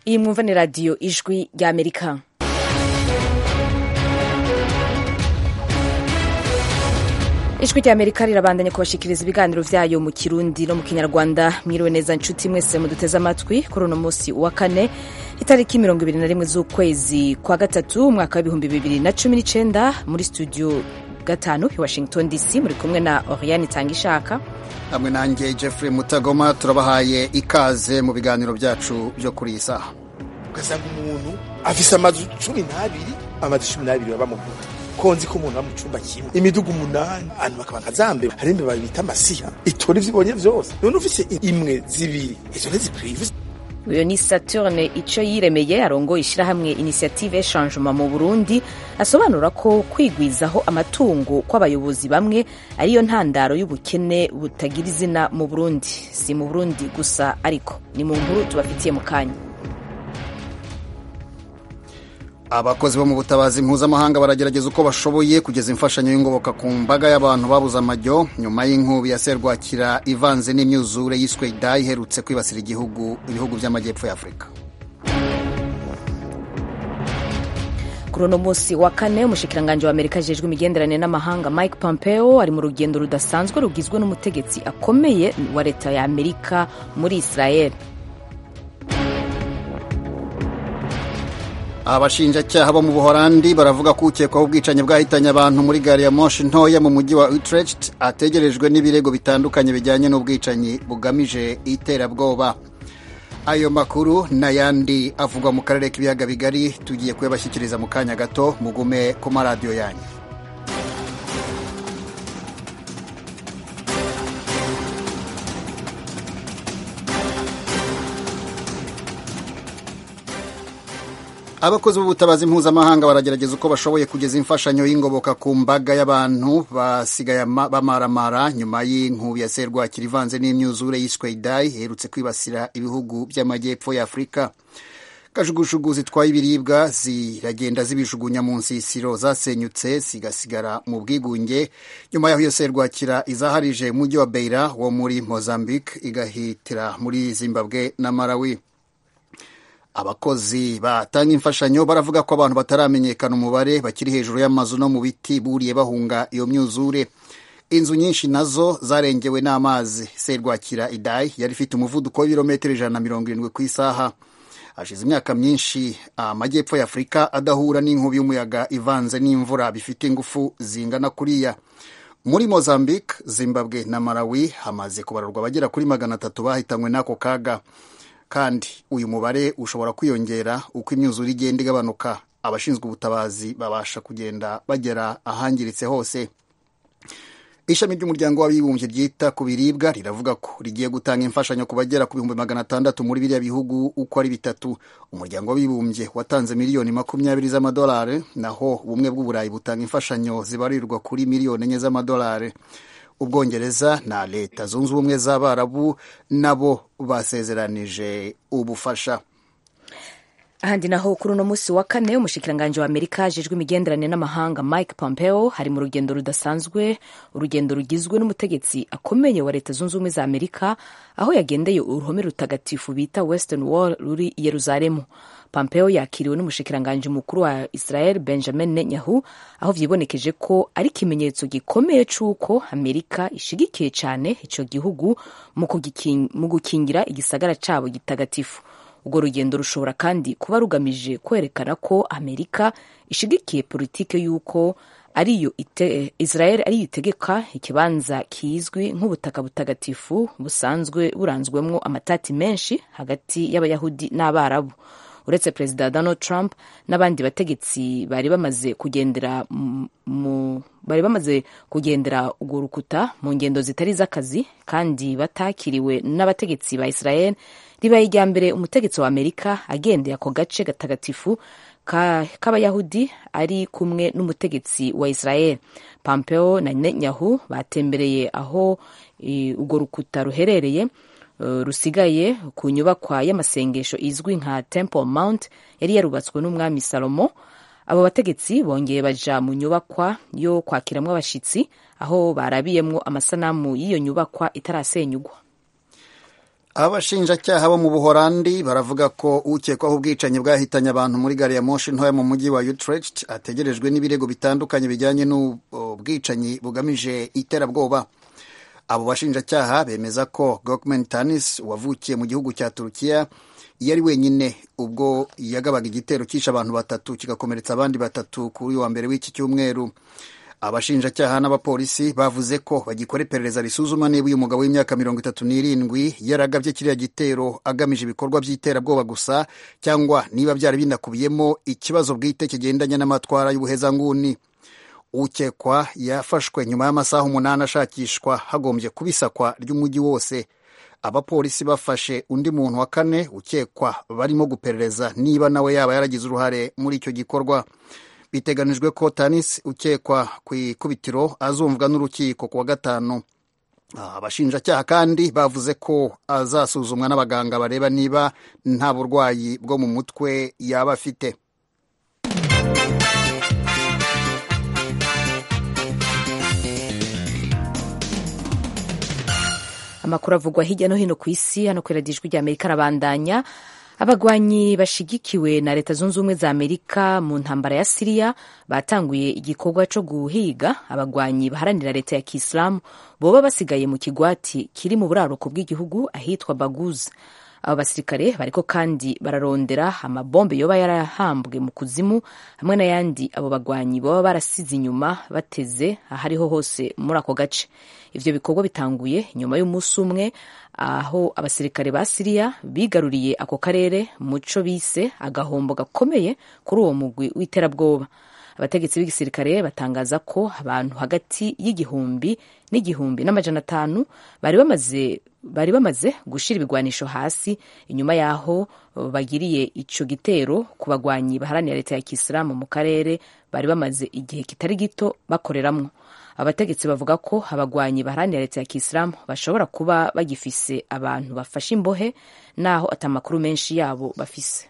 iyi mwumva ni radiyo ijwi ry'amerika ijwi ry'amerika rirabandanya kubashikiriza ibiganiro vyayo mu kirundi no mu kinyarwanda mwiriwe neza nshuti mwese muduteze amatwi kuri uno musi wa kane itariki mirongo ibiri na rimwe z'ukwezi kwa gatatu umwaka w'ibihumbi bibiri na cumi n'icenda muri studio gatanu i washington dc muri kumwe na oriane itangishaka hamwe nanjye jeffrey mutagoma turabahaye ikaze mu biganiro byacu byo kuri iyi saha ugasanga umuntu afise amazu cumi n'abiri amazu cumi n'abiri baba mu guta konzi ko umuntu aba mu cumba kimwe imiduga umunani abantu bakaba nkazambe hari imbeba bita amasiha itora ivyo ibonye vyose none ufise imwe zibiri izo ntizikwiye uyu ni saturne ico yiremeye arongoye ishirahamwe initiative echangement mu burundi asobanura ko kwigwizaho amatungo kw'abayobozi bamwe ariyo ntandaro y'ubukene butagira izina mu burundi si mu burundi gusa ariko ni mu nkuru tubafitiye mu kanya abakozi bo mu butabazi mpuzamahanga baragerageza uko bashoboye kugeza imfashanyo y'ingoboka ku mbaga y'abantu babuze amajyo nyuma y'inkubi ya serwakira ivanze n'imyuzure yiswe ida iherutse kwibasira igihugu ibihugu by'amajyepfo ya afurika kuri uno munsi wa kane umushikiranganji wa amerika ajejwe imigenderanire n'amahanga mike pompeo ari mu rugendo rudasanzwe rugizwe n'umutegetsi akomeye wa leta ya amerika muri israel abashinjacyaha bo mu buhorandi baravuga ko ukekwaho ubwicanyi bwahitanye abantu muri gari ya moshi ntoya mu mujyi wa utrecht ategerejwe n'ibirego bitandukanye bijyanye n'ubwicanyi bugamije iterabwoba ayo makuru n'ayandi avugwa mu karere k'ibiyaga bigari tugiye kuyabashyikiriza mu kanya gato mugume ku maradiyo yanyu abakozi b'ubutabazi mpuzamahanga baragerageza uko bashoboye kugeza imfashanyo y'ingoboka ku mbaga y'abantu basigaye bamaramara nyuma y'inkubi ya serwakira ivanze n'imyuzure yiswe idai iherutse kwibasira ibihugu by'amajyepfo ya afurika kajugujugu zitwaye ibiribwa ziragenda zibijugunya mu nsisiro zasenyutse zigasigara mu bwigunge nyuma y'aho iyo serwakira izaharije umujyi wa beira wo muri mozambique igahitira muri zimbabwe na malawi abakozi batanga imfashanyo baravuga ko abantu bataramenyekana umubare bakiri hejuru y'amazu no mu biti buriye bahunga iyo myuzure inzu nyinshi nazo zarengewe n'amazi serwakira idai yari ifite umuvuduko w'ibirometero ijana na mirongo irindwi ku isaha hashize imyaka myinshi amajyepfo ya afurika adahura n'inkubi y'umuyaga ivanze n'imvura bifite ingufu zingana kuriya muri mozambique zimbabwe na malawi hamaze kubarurwa abagera kuri magana atatu bahitanywe n'ako kaga kandi uyu mubare ushobora kwiyongera uko imyuzure igenda igabanuka abashinzwe ubutabazi babasha kugenda bagera ahangiritse hose ishami ry'umuryango w'abibumbye ryita ku biribwa riravuga ko rigiye gutanga imfashanyo ku bagera ku bihumbi magana atandatu muri biriya bihugu uko ari bitatu umuryango w'abibumbye watanze miliyoni makumyabiri z'amadolari naho ubumwe bw'uburayi butanga imfashanyo zibarirwa kuri miliyoni enye z'amadolari ubwongereza na leta zunze ubumwe z'abarabu nabo basezeranije ubufasha ahandi naho kuri uno munsi wa kane umushikiranganji wa amerika ajejwe imigenderanire n'amahanga mike pompeo hari mu rugendo rudasanzwe urugendo rugizwe n'umutegetsi akomeye wa leta zunze ubumwe za amerika aho yagendeye uruhome rutagatifu bita western wall ruri i yeruzalemu pompeo yakiriwe n'umushikiranganji mukuru wa israel benjamin netanyahu aho vyibonekeje ko ari ikimenyetso gikomeye c'uko amerika ishigikiye cane ico gihugu mu gukingira igisagara cabo gitagatifu urwo rugendo rushobora kandi kuba rugamije kwerekana ko amerika ishigikiye politike y'uko ariyo israel ariyo itegeka ikibanza kizwi nk'ubutaka butagatifu busanzwe buranzwemwo amatati menshi hagati y'abayahudi n'abarabu uretse perezida donald trump n'abandi bategetsi bari bamaze kugendera mu bari bamaze kugendera urwo rukuta mu ngendo zitari z'akazi kandi batakiriwe n'abategetsi ba israel ribaye irya mbere umutegetsi wa amerika agendeye ako gace gatagatifu k'abayahudi ari kumwe n'umutegetsi wa israel pompeo na netanyahu batembereye aho urwo rukuta ruherereye rusigaye ku nyubakwa y'amasengesho izwi nka temple mount yari yarubatswe n'umwami salomo abo bategetsi bongeye baja mu nyubakwa yo kwakiramwo abashitsi aho barabiyemwo amasanamu y'iyo nyubakwa itarasenyugwa abashinjacyaha bo mu buhorandi baravuga ko ukekwaho ubwicanyi bwahitanye abantu muri gari ya moshi ntoya mu mujyi wa utrecht ategerejwe n'ibirego bitandukanye bijyanye n'ubwicanyi bugamije iterabwoba abo bashinjacyaha bemeza ko gokmen tanis wavukiye mu gihugu cya turukiya yari wenyine ubwo yagabaga igitero cyishe abantu batatu kigakomeretsa abandi batatu kuri wa mbere w'iki cyumweru abashinjacyaha n'abapolisi bavuze ko bagikora iperereza risuzuma niba uyu mugabo w'imyaka mirongo itatu n'irindwi yaragabye kiriya gitero agamije ibikorwa by'iterabwoba gusa cyangwa niba byari binakubiyemo ikibazo bwite kigendanye n'amatwara y'ubuhezanguni ukekwa yafashwe nyuma y'amasaha umunani ashakishwa hagombye kubisakwa ry'umujyi wose abapolisi bafashe undi muntu wa kane ukekwa barimo guperereza niba nawe yaba yaragize uruhare muri icyo gikorwa biteganijwe ko tanis ukekwa ku ikubitiro azumvwa n'urukiko ku wa gatanu abashinjacyaha kandi bavuze ko azasuzumwa n'abaganga bareba niba nta burwayi bwo mu mutwe yaba afite amakuru avugwa hirya no hino ku isi hano ku ijwi rya amerika arabandanya abagwanyi bashigikiwe na leta zunze ubumwe za amerika mu ntambara ya siriya batanguye igikorwa cyo guhiga abagwanyi baharanira leta ya kisilamu boba basigaye mu kigwati kiri mu buraruko bw'igihugu ahitwa baguz abo basirikare bariko kandi bararondera amabombe yoba yarahambwe mu kuzimu hamwe n'ayandi abo bagwanyi baba barasize inyuma bateze ahariho hose muri ako gace ivyo bikorwa bitanguye nyuma y'umunsi umwe aho abasirikare ba siriya bigaruriye ako karere muco bise agahombo gakomeye kuri uwo mugwi w'iterabwoba abategetsi b'igisirikare batangaza ko abantu hagati y'igihumbi n'igihumbi n'amajana atanu bari bamaze bari bamaze gushyira ibigwanisho hasi inyuma y'aho bagiriye ico gitero ku bagwanyi baharanira leta ya kisilamu mu karere bari bamaze igihe kitari gito bakoreramwo abategetsi bavuga ko abagwanyi baharanira leta ya kisilamu bashobora kuba bagifise abantu bafashe imbohe naho atamakuru menshi yabo bafise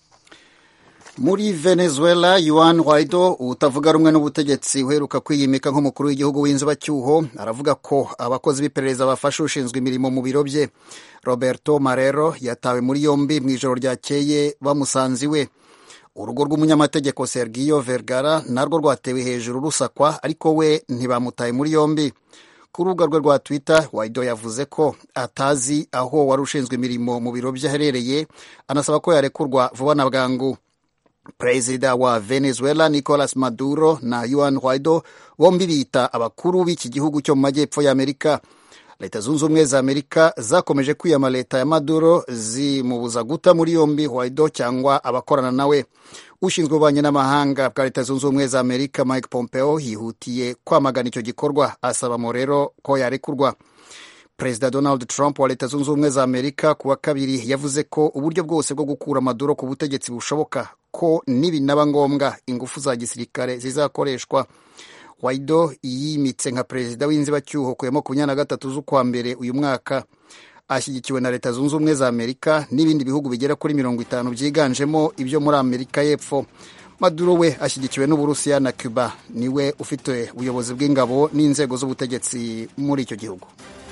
muri venezuela yuan guaido utavuga rumwe n'ubutegetsi uheruka kwiyimika nk'umukuru w'igihugu w'inzibacyuho aravuga ko abakozi b'iperereza bafashe ushinzwe imirimo mu biro bye roberto marero yatawe muri yombi mu ijoro ryakeye bamusanze iwe urugo rw'umunyamategeko sergio vergara narwo rwatewe hejuru rusakwa ariko we ntibamutaye muri yombi ku rubuga rwe rwa twitter waido yavuze ko atazi aho wari ushinzwe imirimo mu biro bye aherereye anasaba ko yarekurwa vuba na bwangu perezida wa venezuela nicolas maduro na yuan guaido bombi bita abakuru b'iki gihugu cyo mu majyepfo y'amerika leta zunze ubumwe za amerika zakomeje kwiyama leta ya maduro zimubuza guta muri yombi guaido cyangwa abakorana nawe ushinzwe ububanyi n'amahanga bwa leta zunze ubumwe za amerika mike pompeo yihutiye kwamagana icyo gikorwa asaba morero ko yarekurwa perezida donald trump wa leta zunze ubumwe za amerika ku wa kabiri yavuze ko uburyo bwose bwo gukura maduro ku butegetsi bushoboka ko nibinaba ngombwa ingufu za gisirikare zizakoreshwa waido yimitse nka perezida w'inzibacyuho ku ya makumyabiri na gatatu z'ukwa mbere uyu mwaka ashyigikiwe na leta zunze ubumwe za amerika n'ibindi bihugu bigera kuri mirongo itanu byiganjemo ibyo muri amerika y'epfo maduro we ashyigikiwe n'uburusiya na cuba niwe ufite ubuyobozi bw'ingabo n'inzego z'ubutegetsi muri icyo gihugu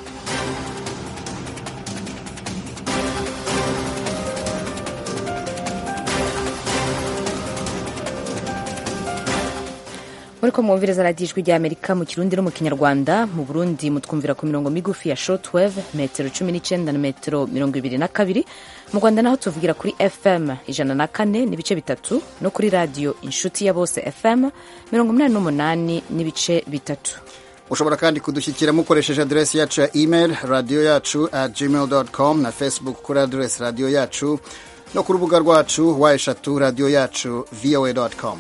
muri ko mwumviriza radiyo ijwi rya amerika mu kirundi no mu kinyarwanda mu burundi mutwumvira ku mirongo migufi ya shortwave metero cumi n'icyenda na metero mirongo ibiri na kabiri mu rwanda naho tuvugira kuri fm ijana na kane n'ibice bitatu no kuri radiyo inshuti ya bose fm mirongo inani n'umunani n'ibice bitatu ushobora kandi kudushyikira mukoresheje aderesi yacu ya email radiyo yacu at gmail com na facebook kuri aderesi radiyo yacu no ku rubuga rwacu wa eshatu radiyo yacu voa com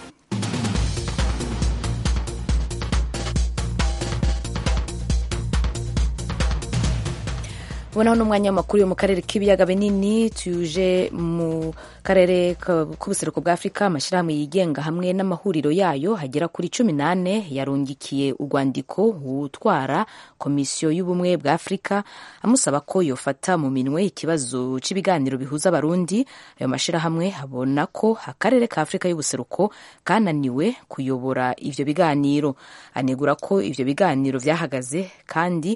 ubonaho n'umwanya w'amakuru yo mu karere k'ibiyaga binini tuje mu karere k'ubuseruko bwa afurika amashyirahamwe yigenga hamwe n'amahuriro yayo hagera kuri cumi n'ane yarungikiye urwandiko utwara komisiyo y'ubumwe bwa afurika amusaba ko yofata mu minwe ikibazo cy'ibiganiro bihuza abarundi ayo mashyirahamwe abona ko akarere ka afurika y'ubuseruko kananiwe kuyobora ivyo biganiro anegura ko ivyo biganiro vyahagaze kandi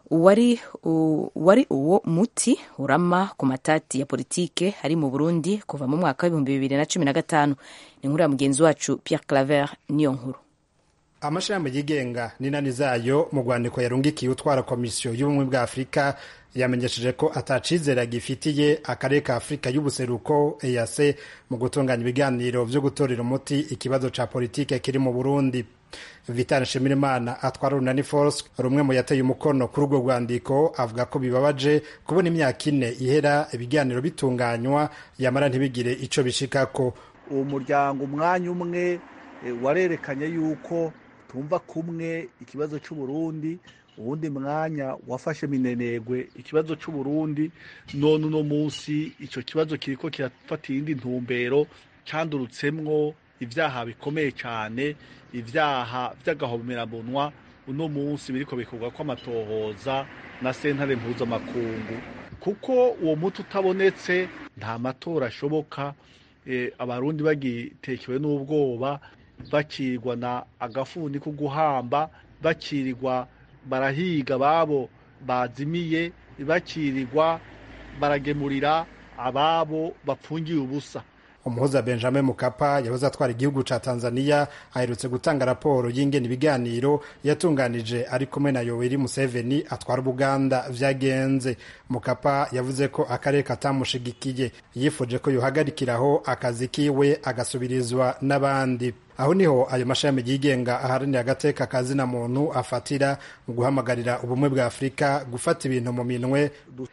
wari wari uwo muti urama ku matati ya politike ari mu burundi kuva mu mwaka w'ibihumbi bibiri na cumi na gatanu ni inkuru ya mugenzi wacu pierre claver niyo nkuru amashirahamwe yigenga n'inani zayo mu rwandiko yarungikiye utwara komisiyo y'ubumwe bwa afurika yamenyesheje ko atacizera agifitiye akarere ka afurika y'ubuseruko eac mu gutunganya ibiganiro vyo gutorera umuti ikibazo ca politike kiri mu burundi vital nshimirimana atwara runani force rumwe mu yateye umukono kuri urwo rwandiko avuga ko bibabaje kubona imyaka ine ihera ibiganiro bitunganywa yamara ntibigire ico bishikako uwo muryango umwanya umwe warerekanye yuko tumva kumwe ikibazo c'uburundi uwundi mwanya wafashe minenegwe ikibazo c'uburundi none uno munsi ico kibazo kiriko kirafata iyindi ntumbero candurutsemwo ivyaha bikomeye cane ivyaha vy'agahomerabunwa uno munsi biriko bikorwa kw'amatohoza na sentare mpuzamakungu kuko uwo muti utabonetse nta matora ashoboka e, abarundi bagitekewe n'ubwoba bakirirwa na agafuni ko guhamba bakirirwa barahiga babo bazimiye bakirirwa baragemurira ababo bapfungiye ubusa umuhuza benjamin mukapa yahoze atwara igihugu ca tanzania aherutse gutanga raporo y'ingene ibiganiro yatunganije ari kumwe na yoweri museveni atwara ubuganda vyagenze mukapa yavuze ko akarere katamushigikiye yifuje ko yohagarikiraho akazi kiwe agasubirizwa n'abandi aho niho ayo mashami yigenga aharanira agateka kazina muntu afatira mu guhamagarira ubumwe bwa afurika gufata ibintu mu minwe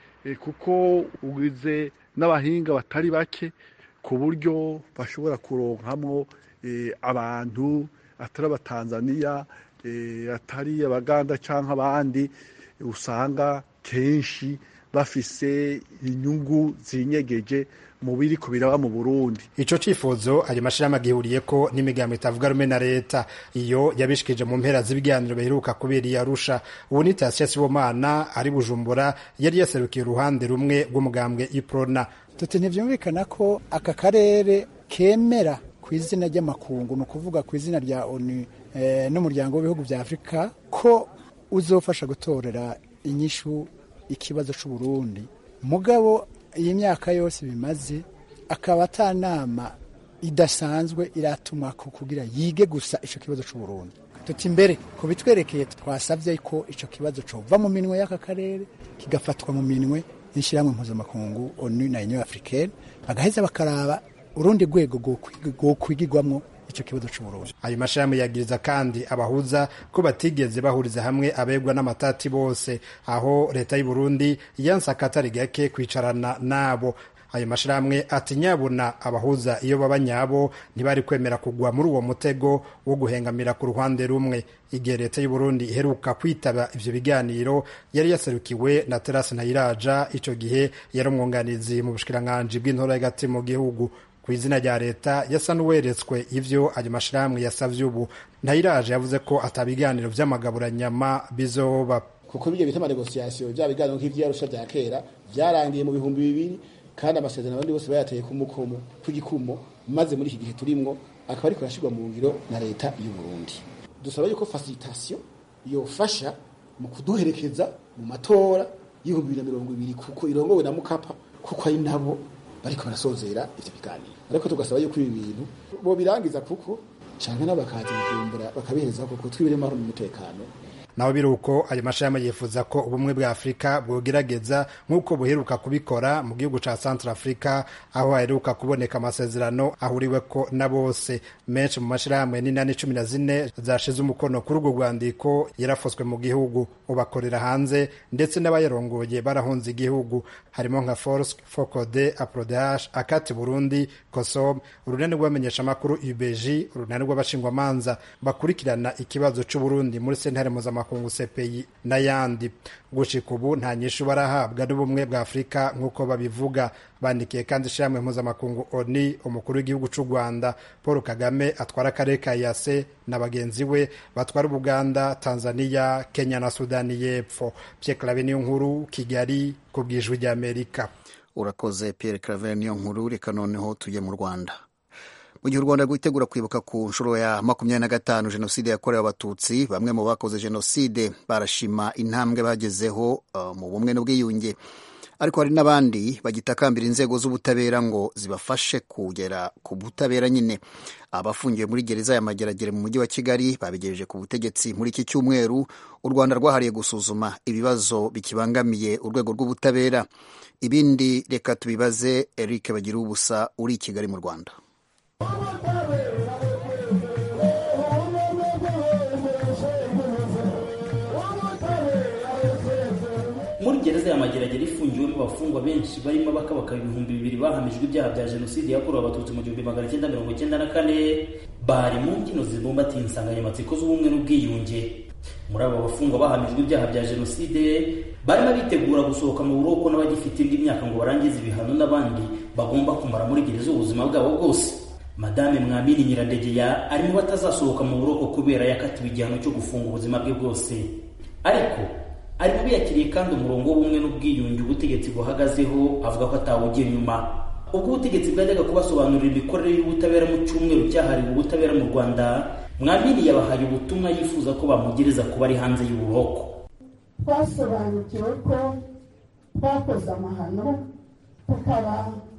kuko ugize n'abahinga batari bake ku buryo bashobora kuronkamwo abantu atari abatanzaniya atari abaganda cyangwa abandi usanga kenshi bafise inyungu zinyegeje mu biri ku biraba mu Burundi ico cifuzo ayo mashirahamwe agihuriye ko n'imigambo itavuga rumwe na leta iyo yabishikije mu mpera z'ibiganiro biheruka kubera i Arusha ubu ni Tasia Sibomana ari Bujumbura yari yaserukiye uruhande rumwe rw'umugambwe Iprona tuti ntivyumvikana ko aka karere kemera ku izina ry'amakungu ni ukuvuga ku izina rya ONU eh, n'umuryango w'ibihugu vya Afurika ko uzofasha gutorera inyishu ikibazo c'u Burundi mugabo iyi myaka yose bimaze akaba ata nama idasanzwe iratumwa ko kugira yige gusa ico kibazo c'u Burundi tuti imbere ku bitwerekeye twasavye ko ico kibazo cova mu minwe y'aka karere kigafatwa mu minwe n'ishyirahamwe mpuzamakungu onu na union africaine bagaheza bakaraba urundi rwego rwokwigirwamwo icyo kibazo c'uburundi ayo mashirahamwe yagiriza kandi abahuza ko batigeze bahuriza hamwe abegwa n'amatati bose aho leta y'u Burundi yanse akatari gake kwicarana nabo ayo mashirahamwe ati nyabuna abahuza iyo baba nyabo ntibari kwemera kugwa muri uwo mutego wo guhengamira ku ruhande rumwe igihe leta y'u Burundi iheruka kwitaba ivyo biganiro yari yaserukiwe na Terasi Ntayiraja ico gihe yari umwunganizi mu bushikiranganji bw'intora y'agati mu gihugu ku izina rya leta yasa n'uweretswe ivyo ayo mashirahamwe yasavye ubu Ntayiraja yavuze ko atabiganiro vy'amagaburanyama bizoba kuko bijya bita amanegosiyasiyo bya biganiro nk'ivyarusha vya kera vyarangiye mu bihumbi bibiri kandi amasezerano abandi bose bayateye ku mukomo ku gikumo maze muri iki gihe turimwo akaba ariko yashirwa mu ngiro na leta y'u Burundi dusaba yuko facilitation yofasha mu kuduherekeza mu matora y'ibihumbi bibiri na mirongo ibiri kuko irongowe na mukapa kuko ari nabo bariko barasozera ivyo biganiro ariko tugasaba yuko ibi bintu bo birangiza kuko canke nabo bakaza bujumbura bakabihereza kuko twibiremo amahoro n'umutekano naho biri uko ayo mashirahamwe yifuza ko ubumwe bwa afurika bwogerageza nk'uko buheruka kubikora mu gihugu ca centre africa aho haheruka kuboneka amasezerano ahuriweko na bose menshi mu mashirahamwe n'inani cumi na zine zashize umukono kuri urwo rwandiko yarafoswe mu gihugu ubakorera hanze ndetse n'abayarongoye barahunze igihugu harimo nka force focode aprodh akati burundi kosom urunani rw'abamenyeshamakuru ubg urunani rw'abashingwamanza bakurikirana ikibazo c'uburundi muri sentare mpuzamahanga makungu CPI n'ayandi gushika ubu nta nyishu barahabwa n'ubumwe bwa Afurika nk'uko babivuga bandikiye kandi ishyirahamwe mpuzamakungu ONU umukuru w'igihugu c'u Rwanda Paul Kagame atwara akarere ka Yase na bagenzi we batwara Uganda Tanzania Kenya na Sudani y'Epfo Pierre Claver niyo nkuru Kigali ku bwijwi ry'Amerika urakoze Pierre Claver niyo nkuru reka noneho tujye mu Rwanda mu gihe u rwanda rwitegura kwibuka ku nshuro ya makumyabiri na gatanu jenoside yakorewe abatutsi bamwe mu bakoze jenoside barashima intambwe bagezeho uh, mu bumwe n'ubwiyunge ariko hari n'abandi bagitakambira inzego z'ubutabera ngo zibafashe kugera ku butabera nyine abafungiwe muri gereza ya mageragere mu mujyi wa kigali babigejeje ku butegetsi muri iki cyumweru u rwanda rwahariye gusuzuma ibibazo bikibangamiye urwego rw'ubutabera ibindi reka tubibaze eric bagira ubusa uri i kigali mu rwanda muri gereza ya mageragere ifungiwemo abafungwa benshi barimo abakabaka ibihumbi bibiri bahamijwe ibyaha bya jenoside yakorewe abatutsi mu gihumbi magana cyenda mirongo cyenda na kane bari mu mbyino zibumbatiye insanganyamatsiko z'ubumwe n'ubwiyunge muri abo bafungwa bahamijwe ibyaha bya jenoside barimo bitegura gusohoka mu buroko n'abagifite indi myaka ngo barangize ibihano n'abandi bagomba kumara muri gereza ubuzima bwabo bwose madame mwamini nyirandegeya ari mu batazasohoka mu buroko kubera yakatiwe igihano cyo gufunga ubuzima bwe bwose ariko ari mu biyakiriye kandi umurongo w'ubumwe n'ubwiyunge ubutegetsi buhagazeho avuga ko atawugira inyuma ubwo ubutegetsi bwajyaga kubasobanurira imikorere y'ubutabera mu cyumweru cyahariwe ubutabera mu rwanda mwamini yabahaye ubutumwa yifuza ko bamugereza kuba ari hanze y'uburoko twasobanukiwe ko twakoze amahano tukaba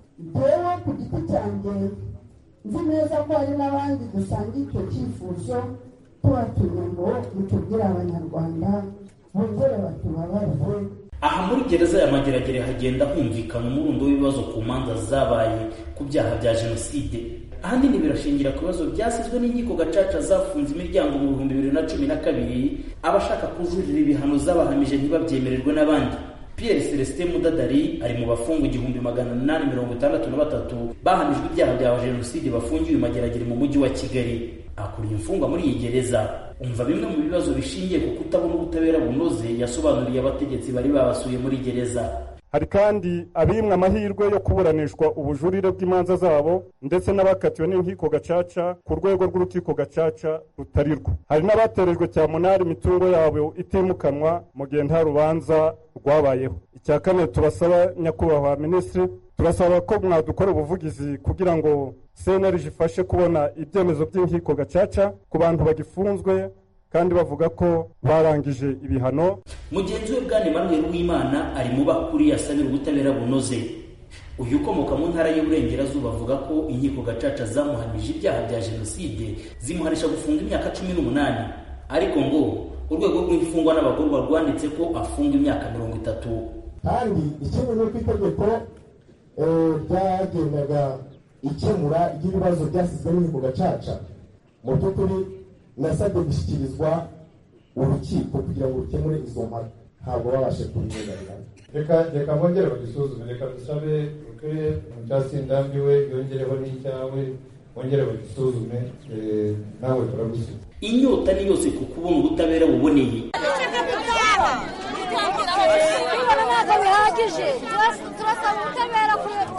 jyewe ku giti cyanjye nzi neza ko hari n'abandi dusangiye icyo cyifuzo tubatumye ngo mutubwire abanyarwanda bongere batubabarire aha muri gereza ya mageragere hagenda humvikana umurundo w'ibibazo ku manza zabaye ku byaha bya jenoside ahanini birashingira ku bibazo byasizwe n'inkiko gacaca zafunze imiryango mu bihumbi bibiri na cumi na kabiri abashaka kujurira ibihano zabahamije ntibabyemererwe n'abandi pierre celestin mudadari ari mu bafungwa igihumbi magana inani mirongo itandatu na batatu bahamijwe ibyaha bya jenoside bafungiwe i mageragere mu mujyi wa kigali akuriye imfungwa muri iyi gereza umva bimwe mu bibazo bishingiye ku kutabona ubutabera bunoze yasobanuriye abategetsi bari babasuye muri gereza hari kandi abimwe amahirwe yo kuburanishwa ubujurire bw'imanza zabo ndetse n'abakatiwe n'inkiko gacaca ku rwego rw'urukiko gacaca rutari rwo hari n'abaterejwe cyamunara imitungo yabo itimukanwa mu gihe nta rubanza rwabayeho icya kane turasaba nyakubahwa minisitiri turasaba ko mwadukora ubuvugizi kugira ngo cnlg ifashe kubona ibyemezo by'inkiko gacaca ku bantu bagifunzwe kandi bavuga ko barangije ibihano mugenzi we bwana emmanuel w'imana ari mu bakuriye asabira ubutabera bunoze uyu ukomoka mu ntara y'uburengerazuba avuga ko inkiko gacaca zamuhamije ibyaha bya jenoside zimuhanisha gufunga imyaka cumi n'umunani ariko ngo urwego rw'imfungwa n'abagororwa rwanditse ko afunga imyaka mirongo itatu kandi ikindi ni uko itegeko ryagendaga ikemura ry'ibibazo byasizwe n'inkiko gacaca mu by'ukuri nasabwe gushyikirizwa urukiko kugira ngo rukemure izo mpaka ntabwo babashe kubirenganira reka reka bongere bagisuzume reka dusabe ukwiye umucyasi ndambiwe yongereho n'icyawe bongere bagisuzume nawe turagusiga inyota ni yose ku kubona ubutabera buboneye ntabwo bihagije turasaba ubutabera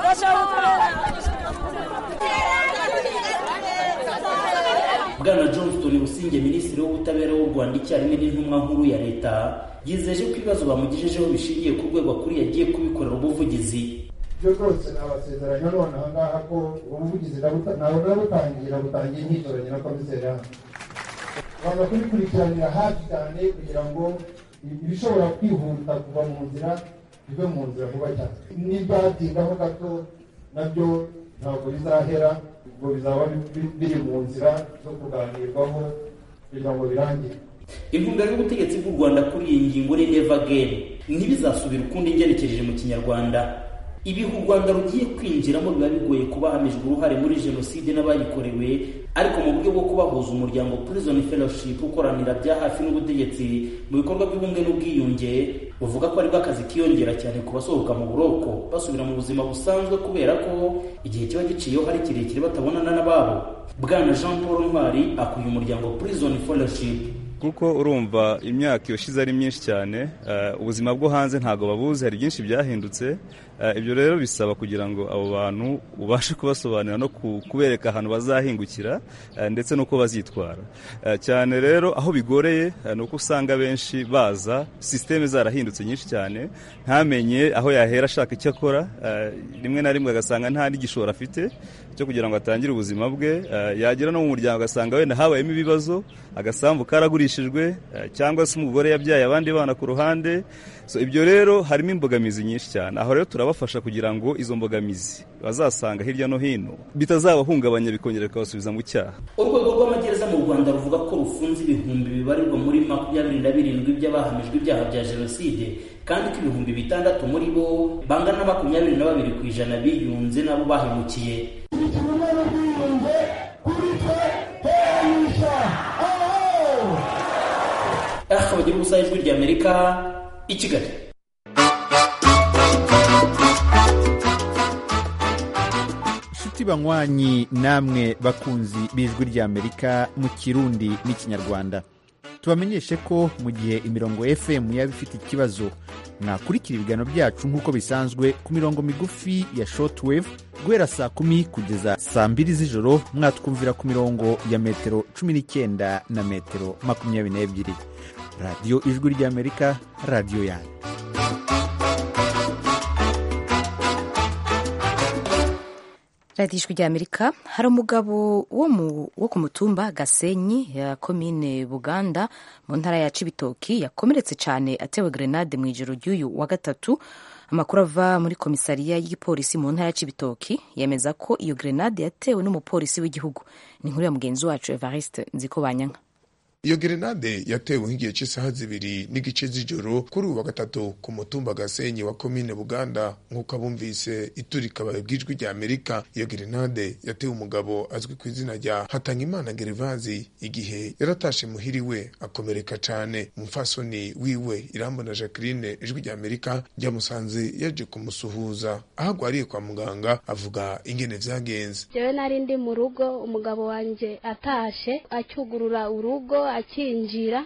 bwana johnston businge minisitiri w'ubutabera w'u rwanda icyarimwe n'intumwa nkuru ya leta yizeje ko ibibazo bamugejejeho bishingiye ku rwego akuriye agiye kubikorera ubuvugizi ibyo rwose nabasezeranya none aha ngaha ko ubuvugizi ntabwo nabutangira butangiye nkitoranye na komiseri hano tugomba kubikurikiranira hafi cyane kugira ngo ibishobora kwihuta kuva mu nzira bive mu nzira vuba cyane n'ibyatindaho gato nabyo ntabwo bizahera ubwo bizaba biri mu nzira zo kuganirwaho kugira ngo birangire intumbero y'ubutegetsi bw'u rwanda kuri iyi ngingo ni neva geni ntibizasubire ukundi ngerekereje mu kinyarwanda ibihe u rwanda rugiye kwinjiramo biba bigoye kubahamijwe uruhare muri jenoside n'abayikorewe ariko mu buryo bwo kubahuza umuryango prison fellowship ukoranira bya hafi n'ubutegetsi mu bikorwa by'ubumwe n'ubwiyunge buvuga ko aribwo akazi kiyongera cyane ku basohoka mu buroko basubira mu buzima busanzwe kubera ko igihe kiba giciyeho hari kirekire batabonana n'ababo bwana jean paul ntwari akuye umuryango prison fellowship kuko urumva imyaka yoshize ari myinshi cyane ubuzima bwo hanze ntabwo babuzi hari byinshi byahindutse ibyo rero bisaba kugira ngo abo bantu ubashe kubasobanurira no kubereka ahantu bazahingukira ndetse n'uko bazitwara cyane rero aho bigoreye ni uko usanga benshi baza sisiteme zarahindutse nyinshi cyane ntamenye aho yahera ashaka icyo akora rimwe na rimwe agasanga nta n'igishoro afite cyo kugira ngo atangire ubuzima bwe yagera no mu muryango agasanga wenda habayemo ibibazo agasambu karagurishijwe cyangwa se umugore yabyaye abandi bana ku ruhande ibyo rero harimo imbogamizi nyinshi cyane aho rero turabafasha kugira ngo izo mbogamizi bazasanga hirya no hino bitazabahungabanya bikongera bikabasubiza mu cyaha urwego rw'amagereza mu rwanda ruvuga ko rufunze ibihumbi bibarirwa muri makumyabiri na birindwi by'abahamijwe ibyaha bya jenoside kandi ko ibihumbi bitandatu muri bo bangana na makumyabiri na babiri ku ijana biyunze nabo bahemukiye aha bagira ubusa ijwi ry'amerika i kigali inshuti banywanyi namwe bakunzi b'ijwi ry'amerika mu kirundi n'ikinyarwanda tubamenyeshe ko mu gihe imirongo fm yaba ifite ikibazo mwakurikira ibiganiro byacu nk'uko bisanzwe ku mirongo migufi ya shortwave guhera saa kumi kugeza saa mbiri z'ijoro mwatwumvira ku mirongo ya metero cumi n'icyenda na metero makumyabiri n'ebyiri radiyo ijwi ry'amerika radiyo yanyu radiyo ijwi ry'amerika hari umugabo wo ku mutumba gasenyi ya komine buganda mu ntara ya cibitoki yakomeretse cyane atewe grenade mu ijoro ry'uyu wa gatatu amakuru ava muri komisariya y'igipolisi mu ntara ya cibitoki yemeza ko iyo grenade yatewe n'umupolisi w'igihugu ni inkuru ya mugenzi wacu evariste nziko banyanka iyo gerenade yatewe nk'igihe cy'isaha zibiri n'igice z'ijoro kuri uwa gatatu ku mutumba gasenyi wa komine buganda nk'uko abumvise iturika bw'ijwi rya amerika iyo gerenade yatewe umugabo azwi ku izina rya hatangimana gerivazi igihe yaratashe muhiri we akomereka cyane umufasoni wiwe irambona jacqueline ijwi rya amerika ryamusanze yaje kumusuhuza aho agwariye kwa muganga avuga ingene vyagenze jewe nari ndi mu rugo umugabo wanje atashe acyugurura urugo akinjira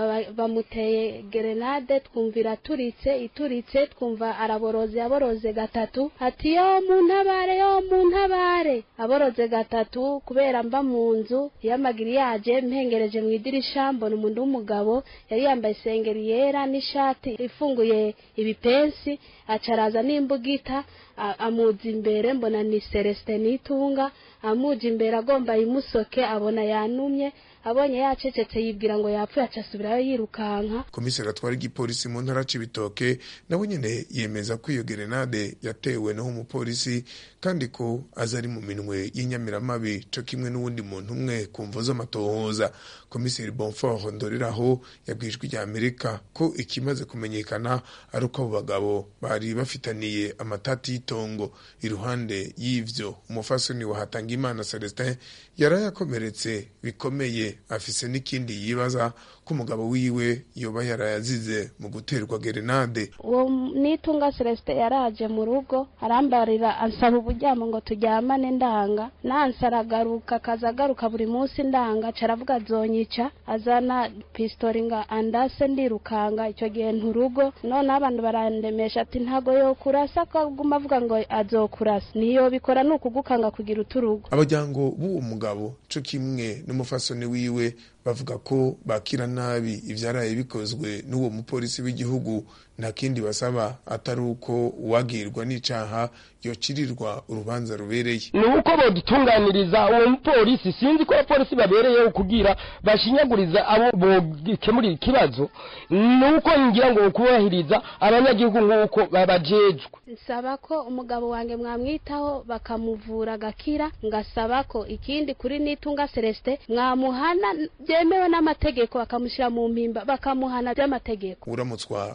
bamuteye gerenade twumvira aturitse ituritse twumva araboroze aboroze gatatu ati yo mu ntabare yo mu ntabare aboroze gatatu kubera mba mu nzu y'amagiriyaje mpengereje mu idirisha mbona umuntu w'umugabo yari yambaye isengeri yera n'ishati ifunguye ibipensi acaraza n'imbugita amuza imbere mbona ni celestin nitunga amuja imbere agomba imusoke abona yanumye abonye yacecetse yibwira ngo yapfuye aca asubirayo yirukanka komiseri atwara igipolisi mu ntara c'ibitoke nawe nyene yemeza ko iyo gerenade yatewe naho umupolisi kandi ko aza ari mu minwe y'inyamiramabi co kimwe n'uwundi muntu umwe ku mvo z'amatohoza komiseri bonfort ndoreraho yabwijwe rya amerika ko ikimaze kumenyekana ari uko abo bagabo bari bafitaniye amatati y'itongo iruhande y'ivyo umufasoni wa hatangimana celestin yarayakomeretse bikomeye afise n'ikindi yibaza ko umugabo wiwe yoba yarayazize mu guterwa gerenade uwo nitunga celestin yaraje mu rugo arambarira ansaba uburyamo ngo turyamane ndanga nanse aragaruka akaza agaruka buri munsi ndanga aca aravuga azonyica azana pistori ngo andase ndirukanga icyo gihe nturugo none abantu barandemesha ati ntago yokurasa akaguma avuga ngo azokurasa niyo bikora ni ukugukanga kugira uturugo abajyango b'uwo mugabo co kimwe n'umufasoni wiwe bavuga ko bakira nabi ivyaraye bikozwe n'uwo mupolisi w'igihugu nta kindi basaba atari uko uwagirwa n'icaha yocirirwa urubanza rubereye ni uko bodutunganiriza uwo mupolisi sinzi ko abapolisi babereyeho kugira bashinyaguriza abo bokemurira ikibazo ni uko ngira ngo kubahiriza abanyagihugu nk'uko babajejwe nsaba ko umugabo wanjye mwamwitaho bakamuvura agakira ngasaba ko ikindi kuri nitunga celestin mwamuhana byemewe n'amategeko bakamushyira mu mpimba bakamuhana by'amategeko uramutswa komisari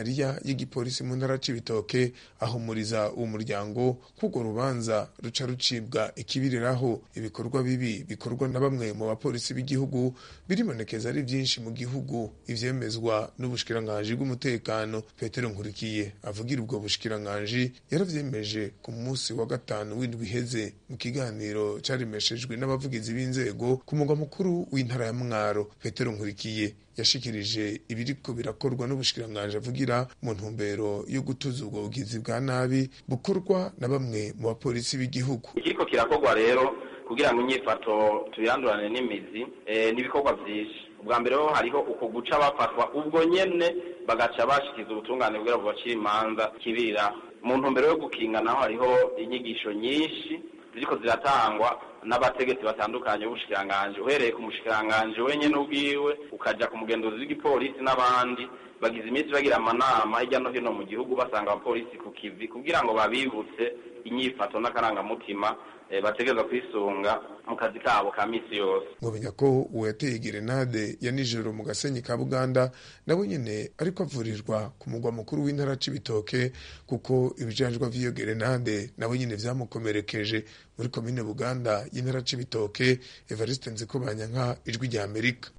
komisariya y'igipolisi mu ntara c'ibitoke ahumuriza uwo muryango kuko rubanza ruca rucibwa ikibiriraho ibikorwa bibi bikorwa na bamwe mu bapolisi b'igihugu biribonekeza ari byinshi mu gihugu ivyemezwa n'ubushikiranganji bw'umutekano petero nkurikiye avugira ubwo bushikiranganji yaravyemeje ku munsi wa gatanu w'indwi iheze mu kiganiro caremeshejwe n'abavugizi b'inzego ku mugwa mukuru w'intara ya mwaro petero nkurikiye yashikirije ibiriko birakorwa n'ubushikiranganji avugira mu ntumbero yo gutuza ubwo bugizi bwa nabi bukorwa na bamwe mu bapolisi b'igihugu ikiriko kirakorwa rero kugira ngo inyifato tuyandurane n'imizi eh, n'ibikorwa vyinshi ubwa mbere ho hariho uko guca bafatwa ubwo nyene bagaca bashikiza ubutungane kugira ngo bacire imanza kibira mu ntumbero yo gukinga naho hariho inyigisho nyinshi ziriko ziratangwa n'abategetsi batandukanye b'ubushikiranganji uhereye ku mushikiranganji wenyene ubwiwe ukaja ku mugenzuzi w'igipolisi n'abandi bagize iminsi bagira amanama hirya no hino mu gihugu basanga abapolisi ku kivi kugira ngo babibutse inyifato n'akarangamutima eh, bategerezwa kwisunga mu kazi kabo ka misi yose mwamenya ko uwo yateye gerenade ya nijoro mu gasenyi ka buganda nawe nyene ariko avurirwa ku mugwa mukuru w'intara c'ibitoke kuko ibijanjwa vy'iyo gerenade nawe nyene vyamukomerekeje muri komine buganda y'intara c'ibitoke evariste nzikobanyanka ijwi rya amerika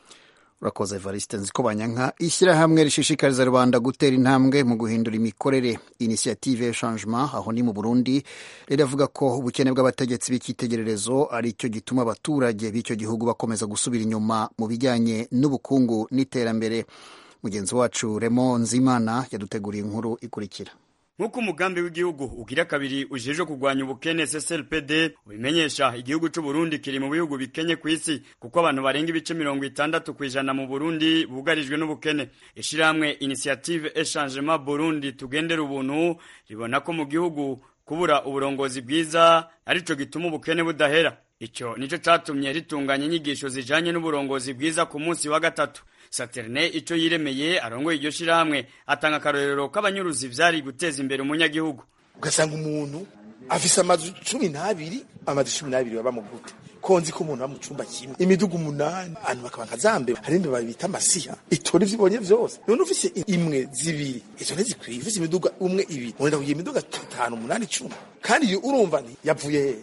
urakoze evariste nzikobanyanka ishyirahamwe rishishikariza rubanda gutera intambwe mu guhindura imikorere inisiyative ya changement aho ni mu burundi riravuga ko ubukene bw'abategetsi b'icyitegererezo ari cyo gituma abaturage b'icyo gihugu bakomeza gusubira inyuma mu bijyanye n'ubukungu n'iterambere mugenzi wacu remo nzimana yaduteguriye inkuru ikurikira nk'uko umugambi w'igihugu ugira kabiri ujejwe kurwanya ubukene CCLPD ubimenyesha igihugu c'u Burundi kiri mu bihugu bikenye ku isi kuko abantu barenga ibice mirongo itandatu ku ijana mu Burundi bugarijwe n'ubukene ishirahamwe Initiative Echangement Burundi tugendera ubuntu ribona ko mu gihugu kubura uburongozi bwiza arico gituma ubukene budahera ico nico catumye ritunganya inyigisho zijanye n'uburongozi bwiza ku munsi wa gatatu Saterne ico yiremeye arongoye iryo shirahamwe atanga akarorero k'abanyuruzi vyari guteza imbere umunyagihugu ugasanga umuntu afise amazu cumi n'abiri amazu cumi n'abiri baba mu gute konzi ko umuntu aba mu cumba kimwe imidugu umunani abantu bakaba nkazambe hari imbeba bita amasiha itora ivyo ibonye vyose none ufise imwe zibiri izo ntizikwiye ufise imiduga umwe ibiri wenda kugira imiduga itanu umunani icumi kandi iyo urumva nti yavuye he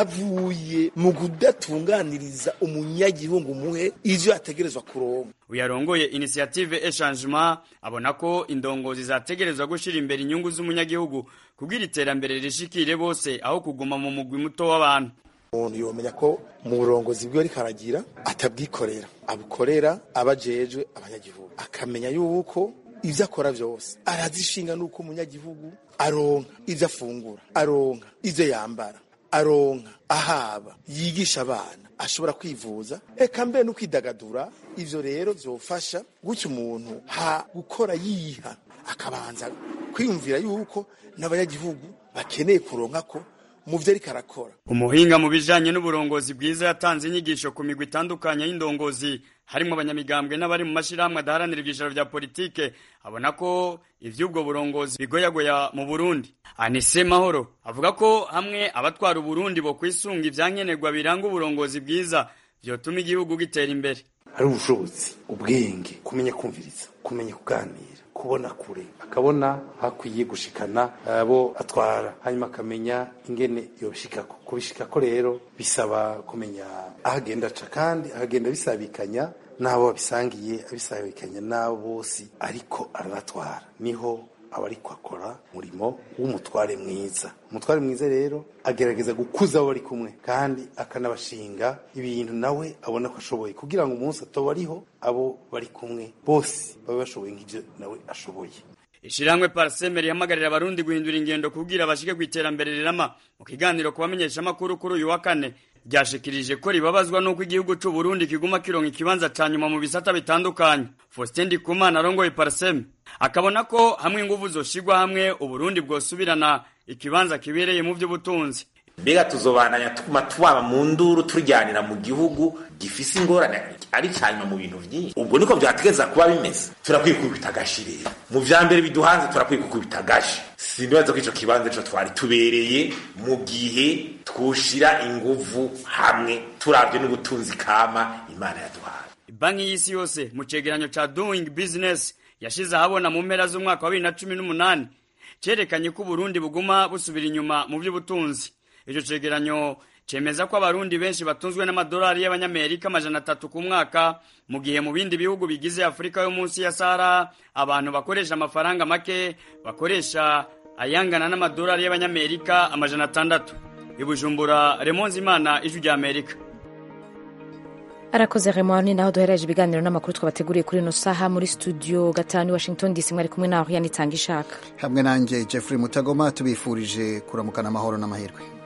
yavuye mu kudatunganiriza umunyagihugu muhe ivyo yategerezwa kuronka uyarongoye initiative echangement abona ko indongozi zategerezwa gushira imbere inyungu z'umunyagihugu kugira iterambere rishikire bose aho kuguma mu mugwi muto w'abantu umuntu yomenya ko mu burongozi bwiwe ariko aragira atabwikorera abukorera abajejwe abanyagihugu akamenya yuko ivyo akora vyose arazishinga nuko umunyagihugu aronka ivyo afungura aronka ivyo yambara aronka ahaba yigisha abana ashobora kwivuza eka mbere no kwidagadura ivyo rero vyofasha gutyo umuntu ha gukora yiha akabanza kwiyumvira yuko n'abanyagihugu bakeneye kuronka ko mu vyo ariko arakora umuhinga mu bijanye n'uburongozi bwiza yatanze inyigisho ku migwi itandukanye y'indongozi harimo abanyamigambwe n'abari mu mashirahamwe adaharanira ivyicaro vya politike abona ko ivy'ubwo burongozi bigoyagoya mu Burundi Anise Mahoro avuga ko hamwe abatwara Uburundi bo kwisunga ivyankenerwa biranga uburongozi bwiza vyotuma igihugu gitera imbere hari ubushobozi ubwenge kumenya kumviriza kumenya kuganira kubona kure akabona hakwiye gushikana abo atwara hanyuma akamenya ingene yoshikako kubishikako rero bisaba kumenya aho agenda aca kandi ahagenda bisabikanya n'abo babisangiye abisabikanya n'abo bose ariko arabatwara niho aba ariko akora umurimo w'umutware mwiza umutware mwiza rero agerageza gukuza abo bari kumwe kandi akanabashinga ibintu nawe abona ko ashoboye kugira ngo umunsi atoba ariho abo bari kumwe bose babe bashoboye nk'ibyo nawe ashoboye Ishirahamwe Parsemer yamagarira abarundi guhindura ingendo kugira bashike ku iterambere rirama mu kiganiro kubamenyesha makuru kuri uyu wa kane ryashikirije ko ribabazwa nuko igihugu c'u Burundi kiguma kironka ikibanza ca nyuma mu bisata bitandukanye Faustin Ndikumana arongoye Parsem akabona ko hamwe inguvu zoshigwa hamwe uburundi bwosubirana ikibanza kibereye mu vy'ubutunzi mbega tuzobananya tuguma tubaba mu nduru turyanira mu gihugu gifise ingorane ari cyanyuma mu bintu byinshi ubwo niko byategeza kuba bimeze turakwiye kubita agashi rero mu vya mbere biduhanze turakwiye kukubita agashi sindibaza ko ico kibanza ico twari tubereye mu gihe twoshira inguvu hamwe turavye n'ubutunzi kama imana yaduhaye banki y'isi yose mu cegeranyo ca doing business yashize ahabona mu mpera z'umwaka wa bibiri na cumi n'umunani cerekanye ko uburundi buguma busubira inyuma mu by'ubutunzi icyo cegeranyo cemeza ko abarundi benshi batunzwe n'amadolari y'abanyamerika amajana atatu ku mwaka mu gihe mu bindi bihugu bigize afurika yo munsi ya sahara abantu bakoresha amafaranga make bakoresha ayangana n'amadolari y'abanyamerika amajana atandatu ibujumbura remonze imana ijwi rya amerika arakoze remoni naho duhereje ibiganiro n'amakuru twabateguriye kuri ino saha muri studio gatanu i washington dc mwari kumwe naho yanitanga ishaka hamwe nanjye jeffrey mutagoma tubifurije kuramukana amahoro n'amahirwe